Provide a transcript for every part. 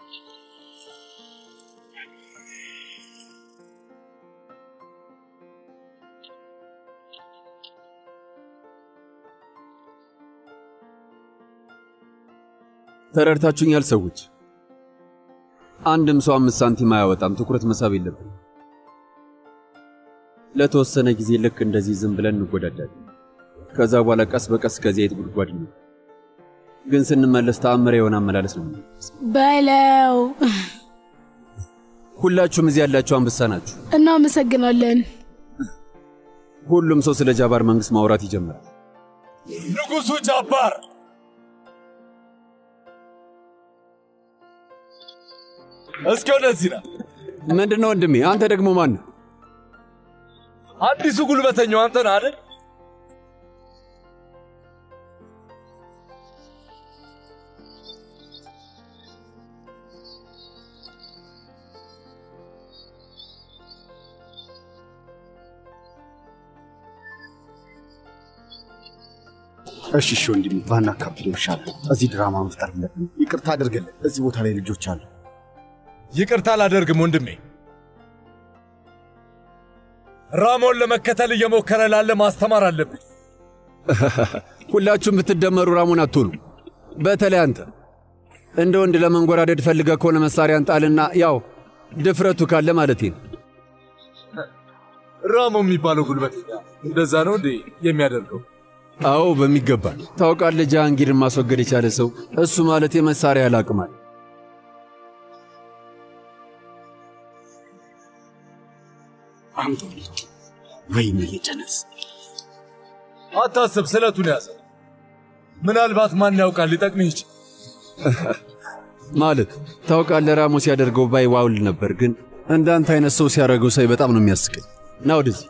ተረድታችሁኛል ሰዎች? አንድም ሰው አምስት ሳንቲም አያወጣም። ትኩረት መሳብ የለብን። ለተወሰነ ጊዜ ልክ እንደዚህ ዝም ብለን እንጎዳዳለን። ከዛ በኋላ ቀስ በቀስ ከዚህ አይነት ጉድጓድ ነው። ግን ስንመለስ ተአምር የሆነ አመላለስ ነው። በለው። ሁላችሁም እዚህ ያላችሁ አንበሳ ናችሁ። እናመሰግናለን። ሁሉም ሰው ስለ ጃባር መንግስት ማውራት ይጀምራል። ንጉሱ ጃባር እስኪ ወደዚህ ና። ምንድን ነው ወንድሜ? አንተ ደግሞ ማን ነህ? አዲሱ ጉልበተኛው አንተ ነህ አይደል? እሺ እሺ ወንድሜ ባናካብደው ይሻላል። እዚህ ድራማ መፍጠር የለብንም። ይቅርታ አድርግልን። እዚህ ቦታ ላይ ልጆች አሉ። ይቅርታ አላደርግም ወንድሜ። ራሞን ለመከተል እየሞከረ ላለ ማስተማር አለብኝ። ሁላችሁም ብትደመሩ ራሞን አትሆኑ። በተለይ አንተ እንደ ወንድ ለመንጎራደድ ፈልገህ ከሆነ መሳሪያን ጣልና ያው ድፍረቱ ካለ ማለት ነው። ራሞ የሚባለው ጉልበተኛ እንደዛ ነው እንዴ የሚያደርገው? አዎ በሚገባ ታውቃለህ። ጃሃንጊርን ማስወገድ የቻለ ሰው እሱ ማለት የመሳሪያ ያላቅማል። አምጦ ወይም የጀነስ አታስብ፣ ስለቱን ያዘ። ምናልባት ማን ያውቃል ሊጠቅምህ ይችል። ማለት ታውቃለህ፣ ራሞ ሲያደርገው ባይ ዋውል ነበር፣ ግን እንዳንተ አይነት ሰው ሲያደርገው ሳይ በጣም ነው የሚያስቀኝ። ና ወደዚህ።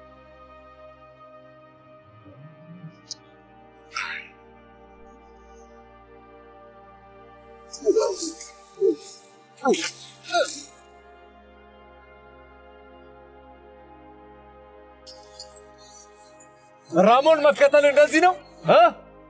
ራሞን መከተል እንደዚህ ነው እ?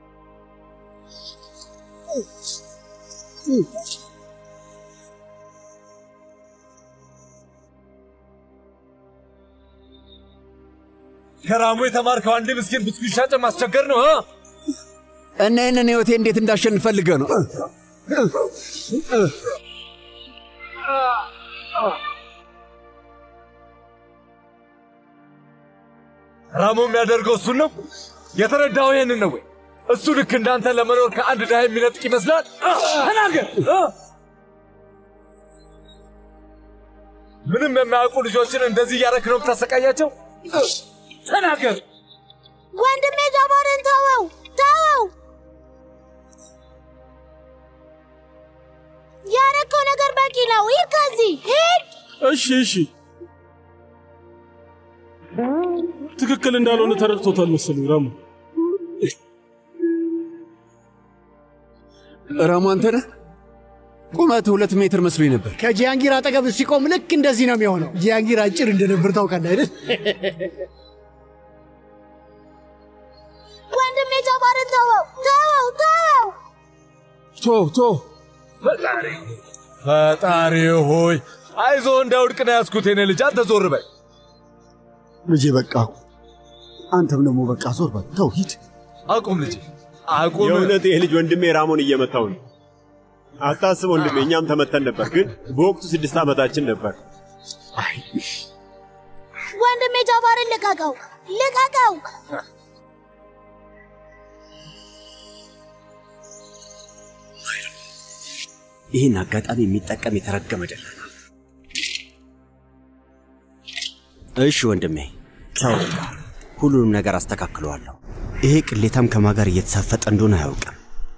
ከራሞ የተማርከው አንድ ምስኪን ብስኩት ሻጭ ማስቸገር ነው እ? እና ይህንን ህይወቴ እንዴት እንዳሸንፍ ፈልገህ ነው? ራሞ የሚያደርገው እሱን ነው። የተረዳው ይህንን ነው ወይ? እሱ ልክ እንዳንተ ለመኖር ከአንድ ድሃ የሚነጥቅ ይመስላል? ተናገር እ? ምንም የማያውቁ ልጆችን እንደዚህ እያደረክ ነው የምታሰቃያቸው? ተናገር። ወንድሜ ጃባርን ተወው፣ ተወው። ያረከው ነገር በቂ ነው። ሂድ ከዚህ ሂድ። እሺ እሺ፣ ትክክል እንዳልሆነ ተረድቶታል መሰለኝ ራሙ። ራሞ አንተ ነህ? ቁመት ሁለት ሜትር መስሎኝ ነበር። ከጂያንጊር አጠገብ ሲቆም ልክ እንደዚህ ነው የሚሆነው። ጂያንጊር አጭር እንደነበር ታውቃለህ አይደል? ወንድሜ ጃባርን ተወው፣ ተወው፣ ተወው። ቶ ቶ ፈጣሪ ፈጣሪ ሆይ አይዞ እንዳውድቅ ነው ያዝኩት። የኔ ልጅ አንተ ዞር በል። ልጄ በቃ አንተም ደግሞ በቃ ዞር በል ተው ሂድ። አቁም ልጄ አቁም። የእውነት ይህ ልጅ ወንድሜ ራሞን እየመታው ነው። አታስብ ወንድሜ፣ እኛም ተመተን ነበር፣ ግን በወቅቱ ስድስት ዓመታችን ነበር። ወንድሜ ጃባርን ልቀቀው፣ ልቀቀው። ይህን አጋጣሚ የሚጠቀም የተረገመ ደላላ። እሺ ወንድሜ ቻው፣ በቃ ሁሉንም ነገር አስተካክለዋለሁ። ይሄ ቅሌታም ከማ ጋር እየተሳፈጠ እንደሆነ አያውቅም።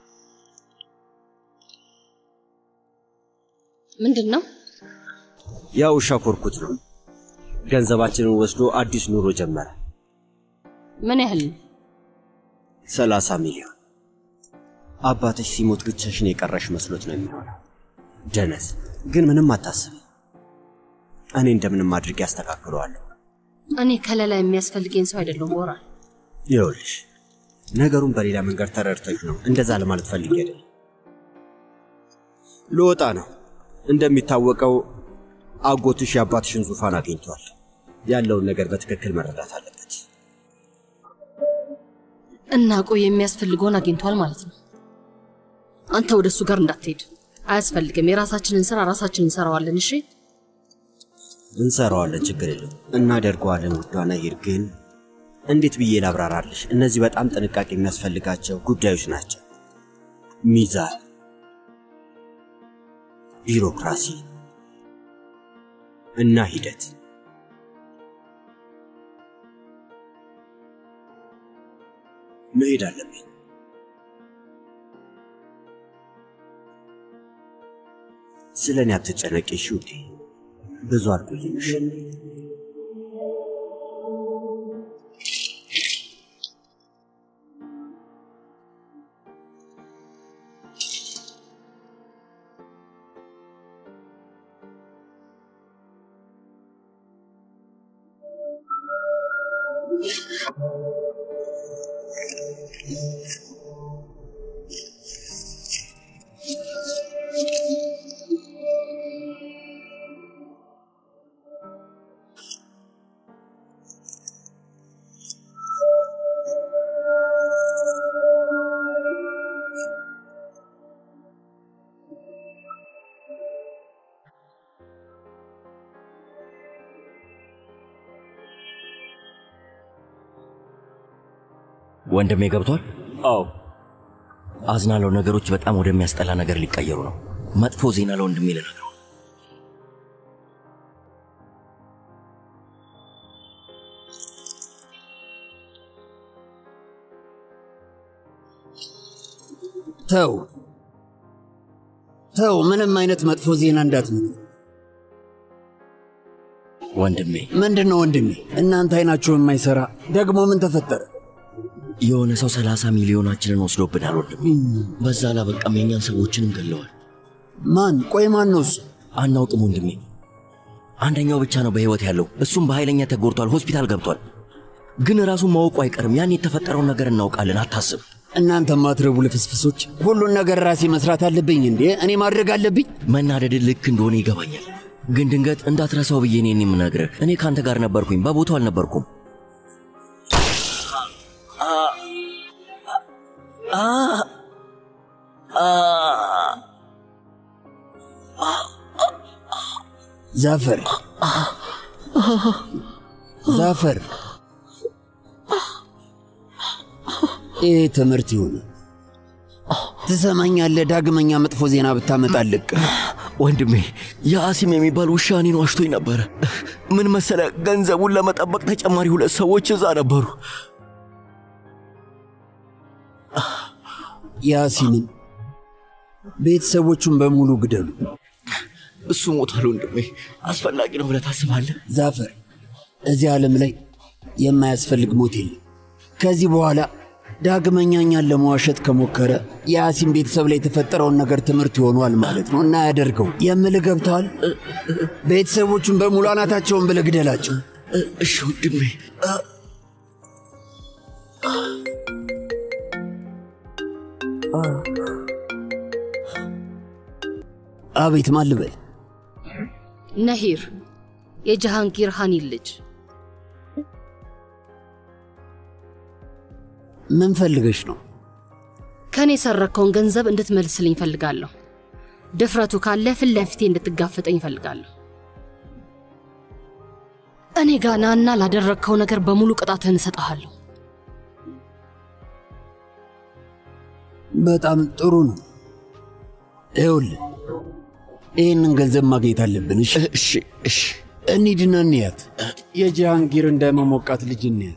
ምንድን ነው? ያ ውሻ ኮርኩት ነው። ገንዘባችንን ወስዶ አዲስ ኑሮ ጀመረ። ምን ያህል ነው? ሰላሳ ሚሊዮን። አባትሽ ሲሞት ብቻሽን የቀረሽ መስሎት ነው የሚሆነው። ደነዝ ግን ምንም አታስብ፣ እኔ እንደምንም አድርጌ አስተካክለዋለሁ። እኔ ከለላ የሚያስፈልገኝ ሰው አይደለሁም ቦራ። ይኸውልሽ ነገሩን በሌላ መንገድ ተረድተሽ ነው እንደዛ ለማለት ፈልጌ አይደለም። ልወጣ ነው። እንደሚታወቀው አጎትሽ የአባትሽን ዙፋን አግኝቷል። ያለውን ነገር በትክክል መረዳት አለበት። እና ቆይ የሚያስፈልገውን አግኝቷል ማለት ነው። አንተ ወደ እሱ ጋር እንዳትሄድ አያስፈልግም። የራሳችንን ስራ ራሳችን እንሰራዋለን። እሺ እንሰራዋለን፣ ችግር የለም እናደርገዋለን። ውዷ ነይር፣ ግን እንዴት ብዬ ላብራራልሽ? እነዚህ በጣም ጥንቃቄ የሚያስፈልጋቸው ጉዳዮች ናቸው። ሚዛን፣ ቢሮክራሲ እና ሂደት። መሄድ አለብኝ። ስለ እኔ አትጨነቂ እሺ ውዴ። ብዙ አልቆይም። እሺ? ወንድሜ ገብቷል? አዎ። አዝናለሁ። ነገሮች በጣም ወደሚያስጠላ ነገር ሊቀየሩ ነው። መጥፎ ዜና ለወንድሜ ልነግረው። ተው ተው፣ ምንም አይነት መጥፎ ዜና እንዳትነግር። ወንድሜ ምንድን ነው ወንድሜ? እናንተ አይናችሁ የማይሰራ ደግሞ ምን ተፈጠረ? የሆነ ሰው ሰላሳ ሚሊዮናችንን ወስዶብናል ወንድሜ። በዛ አላበቃም፣ የእኛን ሰዎችንም ገለዋል። ማን? ቆይ ማን ነው እሱ? አናውቅም ወንድሜ። አንደኛው ብቻ ነው በሕይወት ያለው፣ እሱም በኃይለኛ ተጎድቷል፣ ሆስፒታል ገብቷል። ግን ራሱን ማወቁ አይቀርም። ያን የተፈጠረውን ነገር እናውቃለን፣ አታስብ። እናንተ ማትረቡ ልፍስፍሶች፣ ሁሉን ነገር ራሴ መስራት አለብኝ እንዴ? እኔ ማድረግ አለብኝ? መናደድ ልክ እንደሆነ ይገባኛል። ግን ድንገት እንዳትረሳው ብዬ እኔን የምነግርህ እኔ ከአንተ ጋር ነበርኩኝ፣ በቦታው አልነበርኩም። ዛፈር ዛፈር፣ ይህ ትምህርት ይሁን። ትሰማኛለህ? ዳግመኛ መጥፎ ዜና ብታመጣልቅ ወንድሜ የአሲም የሚባል ውሻ እኔን ዋሽቶኝ ነበረ። ምን መሰለ፣ ገንዘቡን ለመጠበቅ ተጨማሪ ሁለት ሰዎች እዛ ነበሩ። ያሲምን ቤተሰቦቹን በሙሉ ግደሉ። እሱ ሞቷል ወንድሜ። አስፈላጊ ነው ብለህ ታስባለህ? ዛፈር፣ እዚህ ዓለም ላይ የማያስፈልግ ሞት የለም። ከዚህ በኋላ ዳግመኛ እኛን ለመዋሸት ከሞከረ የአሲም ቤተሰብ ላይ የተፈጠረውን ነገር ትምህርት ይሆኗል ማለት ነው እና ያደርገው የምልህ ገብተዋል። ቤተሰቦቹን በሙሉ አናታቸውን ብለህ ግደላቸው። እሺ ወንድሜ። አቤት፣ ማን ልበል? ነሂር የጀሃንጊር ሃኒን ልጅ ምን ፈልገሽ ነው? ከእኔ የሰረከውን ገንዘብ እንድትመልስልኝ እፈልጋለሁ። ድፍረቱ ካለ ፊት ለፊቴ እንድትጋፈጠኝ እፈልጋለሁ። እኔ ጋ ናና ላደረግከው ነገር በሙሉ ቅጣትህን እሰጥሃለሁ። በጣም ጥሩ ነው። ይኸውልህ ይህንን ገንዘብ ማግኘት አለብን። እሺ እሺ እሺ፣ እንሂድና እንያት። የጃሃንጊር እንደመሞቃት ልጅ እንያት።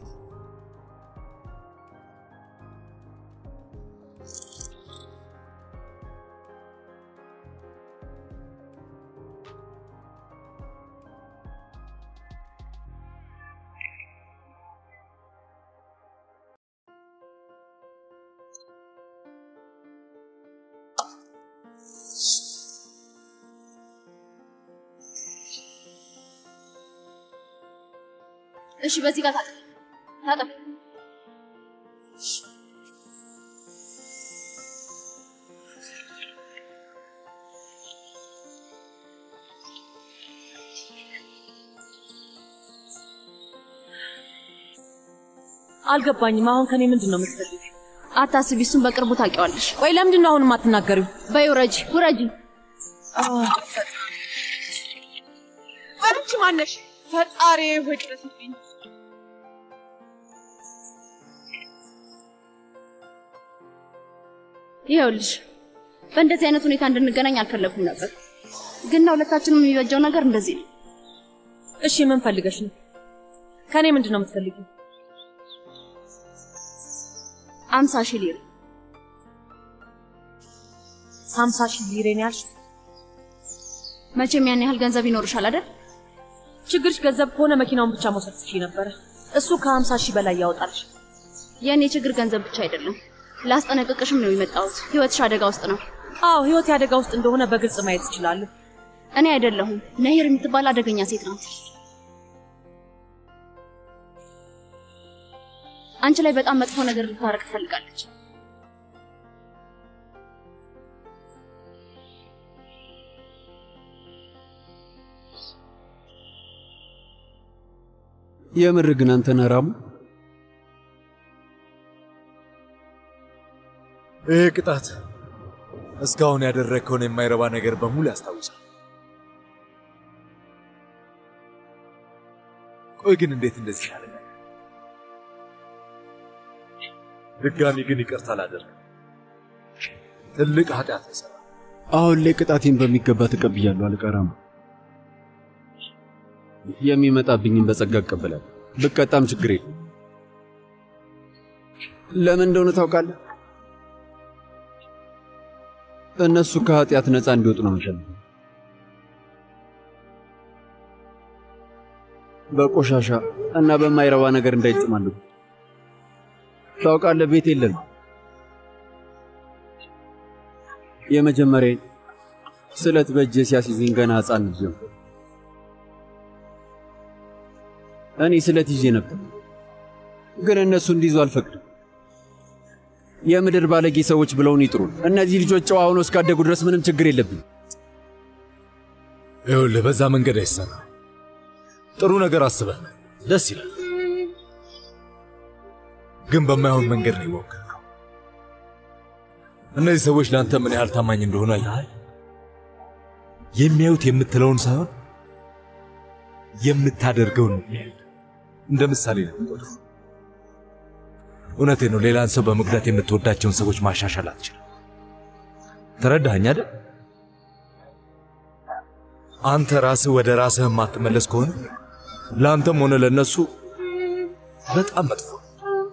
እሺ፣ በዚህ ጋር ታጠፍ ታጠፍ። አልገባኝም። አሁን ከኔ ምንድን ነው የምትፈልጊው? አታስቢ፣ እሱን በቅርቡ ታውቂዋለሽ። ቆይ ለምንድን ነው አሁን የማትናገሪው? በይ ውረጂ፣ ውረጂ። አንቺ ማነሽ? ፈጣሪ ሆይ ድረስልኝ። ይኸውልሽ በእንደዚህ አይነት ሁኔታ እንድንገናኝ አልፈለኩም ነበር፣ ግን ለሁለታችንም የሚበጀው ነገር እንደዚህ ነው። እሺ ምን ፈልገሽ ነው? ከኔ ምንድን ነው የምትፈልጊው? አምሳ ሺህ ሊር ሀምሳ ሺህ ሊሬ ነው ያልሽው? መቼም ያን ያህል ገንዘብ ይኖርሻል አይደል? ችግርሽ ገንዘብ ከሆነ መኪናውን ብቻ መውሰድ ትችይ ነበረ። እሱ ከሀምሳ ሺህ በላይ ያወጣልሽ። የእኔ ችግር ገንዘብ ብቻ አይደለም። ላስጠነቅቅሽም ነው የመጣሁት። ህይወትሽ አደጋ ውስጥ ነው። አዎ ህይወት አደጋ ውስጥ እንደሆነ በግልጽ ማየት እችላለሁ። እኔ አይደለሁም፣ ነሂር የምትባል አደገኛ ሴት ናት። አንቺ ላይ በጣም መጥፎ ነገር ልታረቅ ትፈልጋለች። የምር ግን አንተ ነህ ራሙ? ይህ ቅጣት እስካሁን ያደረግከውን የማይረባ ነገር በሙሉ ያስታውሳል። ቆይ ግን እንዴት እንደዚህ ያለ ድጋሚ ግን ይቅርታ አላደርግም። ትልቅ ኃጢአት ነው የሰራው። አሁን ላይ ቅጣቴን በሚገባ ተቀብያለሁ አለቃ ራሙ። የሚመጣብኝን በጸጋ እቀበላለሁ። ብቀጣም ችግር የለም። ለምን እንደሆነ ታውቃለህ? እነሱ ከኃጢአት ነፃ እንዲወጡ ነው የምፈልገው። በቆሻሻ እና በማይረባ ነገር እንዳይጨማለቁ። ታውቃለህ፣ ቤት የለም። የመጀመሪያ ስለት በእጄ ሲያስይዙኝ ገና ሕፃን ልጅ ነበር። እኔ ስለት ይዤ ነበር፣ ግን እነሱ እንዲይዙ አልፈቅድም። የምድር ባለጌ ሰዎች ብለውን ይጥሩን። እነዚህ ልጆች ጨዋ ሆነው እስካደጉ ድረስ ምንም ችግር የለብኝ። ይኸውልህ በዛ መንገድ አይሰራ። ጥሩ ነገር አስበህ ነው፣ ደስ ይላል። ግን በማይሆን መንገድ ነው የሞከርከው። እነዚህ ሰዎች ለአንተ ምን ያህል ታማኝ እንደሆኑ አይተሃል። የሚያዩት የምትለውን ሳይሆን የምታደርገውን ነው የሚያዩት። እንደ ምሳሌ ነው የምቆጥረው። እውነቴ ነው። ሌላን ሰው በመጉዳት የምትወዳቸውን ሰዎች ማሻሻል አትችልም። ተረዳኸኝ አይደል? አንተ ራስህ ወደ ራስህ የማትመለስ ከሆነ ለአንተም ሆነ ለእነሱ በጣም መጥፎ ነው።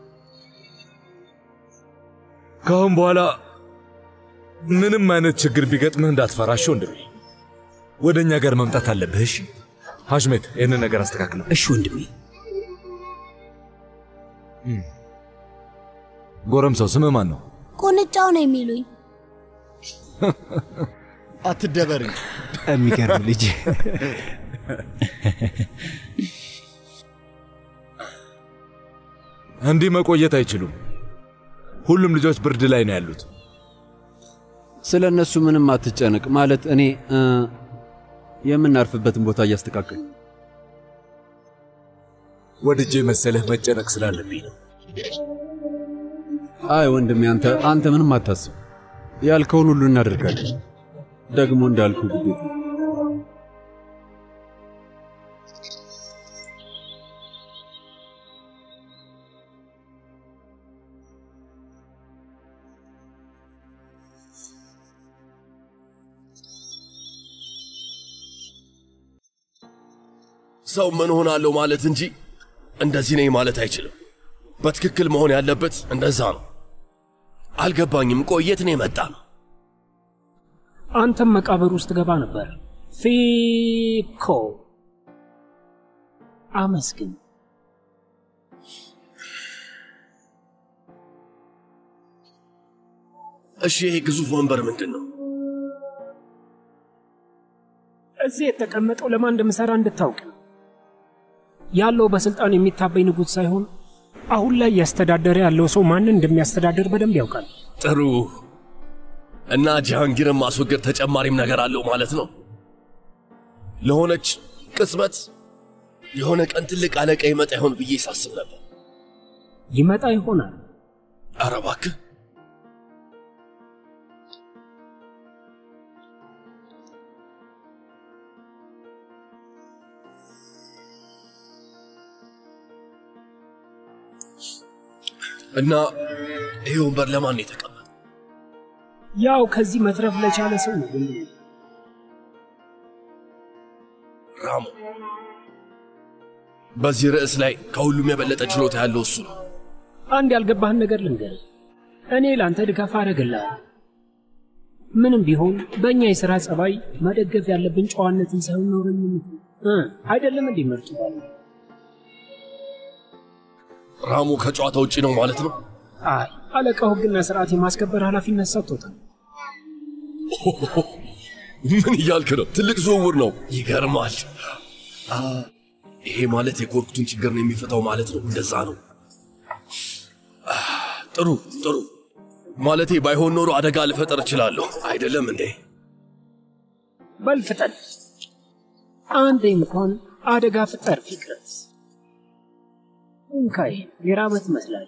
ከአሁን በኋላ ምንም አይነት ችግር ቢገጥምህ እንዳትፈራሽ ወንድሜ። ወደ እኛ ጋር መምጣት አለብህ። እሺ ሐሽሜት፣ ይህንን ነገር አስተካክለው። እሺ ወንድሜ። ጎረምሳው ስምህ ማን ነው? ቁንጫው ነው የሚሉኝ። አትደበር እንጂ። የሚገርም ልጅ። እንዲህ መቆየት አይችሉም። ሁሉም ልጆች ብርድ ላይ ነው ያሉት። ስለ እነሱ ምንም አትጨነቅ። ማለት እኔ እ፣ የምናርፍበትን ቦታ እያስተካከል ወድጄ መሰለህ መጨነቅ ስላለብኝ ነው። አይ ወንድሜ፣ አንተ አንተ ምንም አታስብ። ያልከውን ሁሉ እናደርጋለን። ደግሞ እንዳልኩ ግዴታ ሰው ምን ሆናለሁ ማለት እንጂ እንደዚህ ነኝ ማለት አይችልም። በትክክል መሆን ያለበት እንደዛ ነው። አልገባኝም። ቆየት ነው የመጣ ነው። አንተም መቃብር ውስጥ ገባ ነበር። ፊኮ አመስግን። እሺ፣ ይሄ ግዙፍ ወንበር ምንድን ነው? እዚህ የተቀመጠው ለማን እንደምሰራ እንድታውቅ ነው። ያለው በስልጣን የሚታበይ ንጉሥ ሳይሆን አሁን ላይ እያስተዳደረ ያለው ሰው ማንን እንደሚያስተዳድር በደንብ ያውቃል። ጥሩ እና ጃሃንጊርን ማስወገድ ተጨማሪም ነገር አለው ማለት ነው። ለሆነች ቅጽበት የሆነ ቀን ትልቅ አለቃ ይመጣ ይሆን ብዬ ሳስብ ነበር። ይመጣ ይሆናል። ኧረ እባክህ እና ይሄ ወንበር ለማን ነው የተቀመጠ? ያው ከዚህ መትረፍ ለቻለ ሰው ነው። ወንድሜ ራሞ በዚህ ርዕስ ላይ ከሁሉም የበለጠ ችሎታ ያለው እሱ ነው። አንድ ያልገባህን ነገር ልንገርህ። እኔ ለአንተ ድጋፍ አደርግልሃለሁ። ምንም ቢሆን በእኛ የሥራ ጸባይ መደገፍ ያለብን ጨዋነትን ሳይሆን ነውረኝነት ነው እ አይደለም እንዲህ ምርጡ ባለ ራሙ ከጨዋታ ውጪ ነው ማለት ነው። አይ አለቃው ሕግና ስርዓት የማስከበር ኃላፊነት ሰጥቶታል። ምን እያልክ ነው? ትልቅ ዝውውር ነው። ይገርማል። አ፣ ይሄ ማለት የኮርኩቱን ችግር ነው የሚፈታው ማለት ነው። እንደዛ ነው። አ፣ ጥሩ ጥሩ። ማለቴ ባይሆን ኖሮ አደጋ ልፈጠር እችላለሁ። አይደለም እንዴ? በል ፍጠን። አንዴ እንኳን አደጋ ፍጠር ፊክረት። እንካይ የራበት መስላል።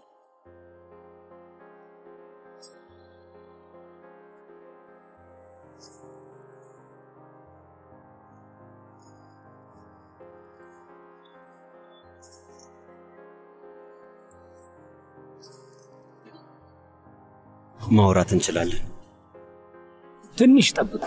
ማውራት እንችላለን። ትንሽ ጠብቅ።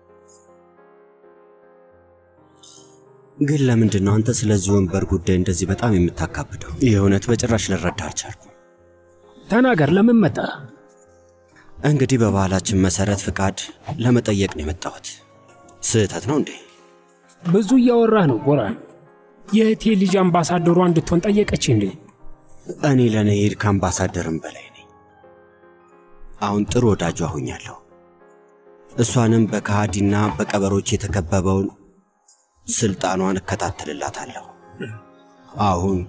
ግን ለምንድን ነው አንተ ስለዚህ ወንበር ጉዳይ እንደዚህ በጣም የምታካብደው? ይህ እውነት በጭራሽ ልረዳ አልቻልኩም። ተናገር፣ ለምን መጣ? እንግዲህ በባህላችን መሰረት ፍቃድ ለመጠየቅ ነው የመጣሁት። ስህተት ነው እንዴ? ብዙ እያወራህ ነው ጎራን። የእህቴ ልጅ አምባሳደሯ እንድትሆን ጠየቀች እንዴ? እኔ ለነሄድ ከአምባሳደርም በላይ ነኝ። አሁን ጥሩ ወዳጇ ሆኛለሁ። እሷንም በከሃዲና በቀበሮች የተከበበውን ስልጣኗን እከታተልላታለሁ። አሁን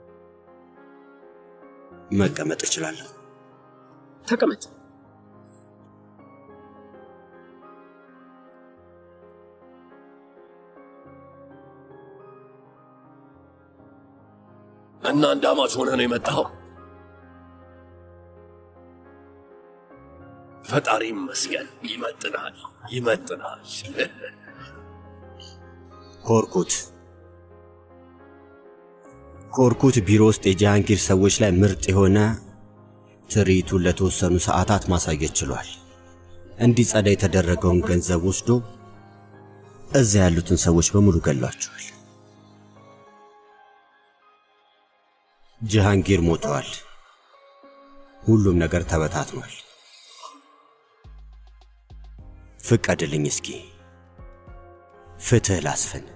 መቀመጥ እችላለሁ። ተቀመጥ። እና እንዳማች ሆነ ነው የመጣኸው? ፈጣሪ ይመስገን። ይመጥናል፣ ይመጥናል። ኮርኩት ኮርኩት ቢሮ ውስጥ የጃሃንጊር ሰዎች ላይ ምርጥ የሆነ ትርኢቱን ለተወሰኑ ሰዓታት ማሳየት ችሏል። እንዲጸዳ የተደረገውን ገንዘብ ወስዶ እዚያ ያሉትን ሰዎች በሙሉ ገሏቸዋል። ጀሃንጊር ሞተዋል። ሁሉም ነገር ተበታትኗል። ፍቀድልኝ እስኪ ፍትህ ላስፍን።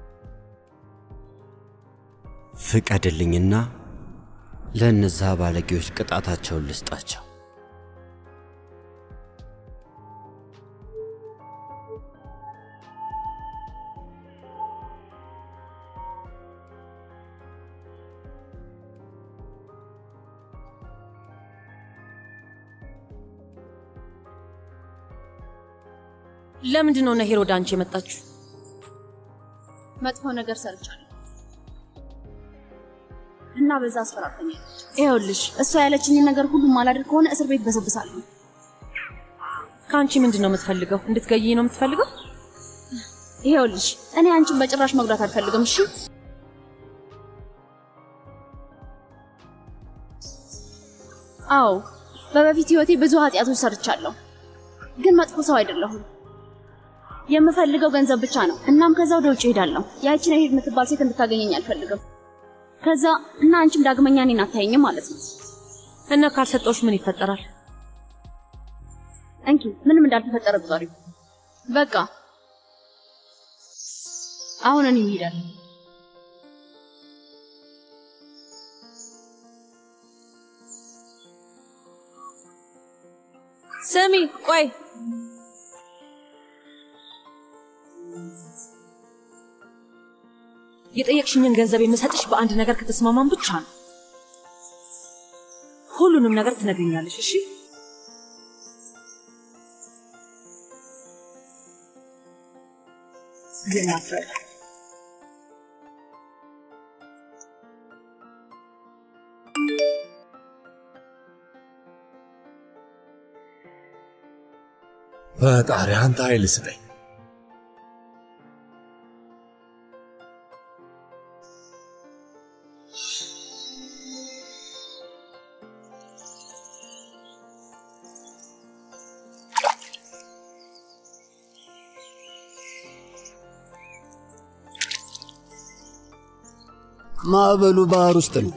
ፍቀድልኝና ለእነዛ ባለጌዎች ቅጣታቸውን ልስጣቸው። ለምንድን ነው ነሄር ወደ አንቺ የመጣችሁ? መጥፎ ነገር ሰርቻለሁ እና በዛ አስፈራርተኛለች። ይኸውልሽ እሷ ያለችኝን ነገር ሁሉ ማላደርግ ከሆነ እስር ቤት በሰብሳለሁ። ከአንቺ ምንድን ነው የምትፈልገው? እንድትገይኝ ነው የምትፈልገው? ይኸውልሽ እኔ አንቺን በጭራሽ መጉዳት አልፈልግም። እሺ አዎ፣ በበፊት ህይወቴ ብዙ ኃጢአቶች ሰርቻለሁ፣ ግን መጥፎ ሰው አይደለሁም። የምፈልገው ገንዘብ ብቻ ነው። እናም ከዛ ወደ ውጭ ሄዳለሁ። ያቺን ሄድ የምትባል ሴት እንድታገኘኝ አልፈልግም። ከዛ እና አንቺም ዳግመኛ እኔን አታየኝም ማለት ነው። እና ካልሰጠሁሽ ምን ይፈጠራል? እንኪ ምንም እንዳልተፈጠረ ቁጠሪ። በቃ አሁን እኔ እሄዳለሁ። ስሚ ቆይ የጠየቅሽኝን ገንዘብ የምሰጥሽ በአንድ ነገር ከተስማማን ብቻ ነው። ሁሉንም ነገር ትነግሪኛለሽ። እሺ? ግን አትረዳ። ፈጣሪ አንተ ኃይል ስጠኝ። ማዕበሉ ባህር ውስጥ ነው።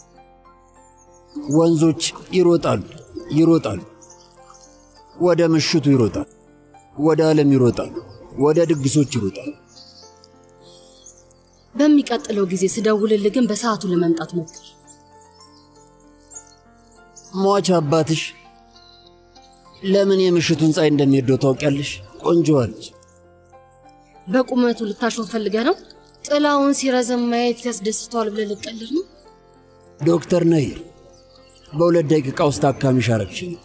ወንዞች ይሮጣሉ ይሮጣሉ። ወደ ምሽቱ ይሮጣል፣ ወደ ዓለም ይሮጣል፣ ወደ ድግሶች ይሮጣል። በሚቀጥለው ጊዜ ስደውልልህ ግን በሰዓቱ ለመምጣት ሞክር። ሟች አባትሽ ለምን የምሽቱን ፀሐይ እንደሚወደው ታውቂያለሽ? ቆንጆዋ ልጅ በቁመቱ ልታሾፍ ፈልገህ ነው? ጥላውን ሲረዘም ማየት ያስደስተዋል ብለህ ልቀልድ ነው? ዶክተር ነይር በሁለት ደቂቃ ውስጥ ታካሚሽ አረግሽኝ።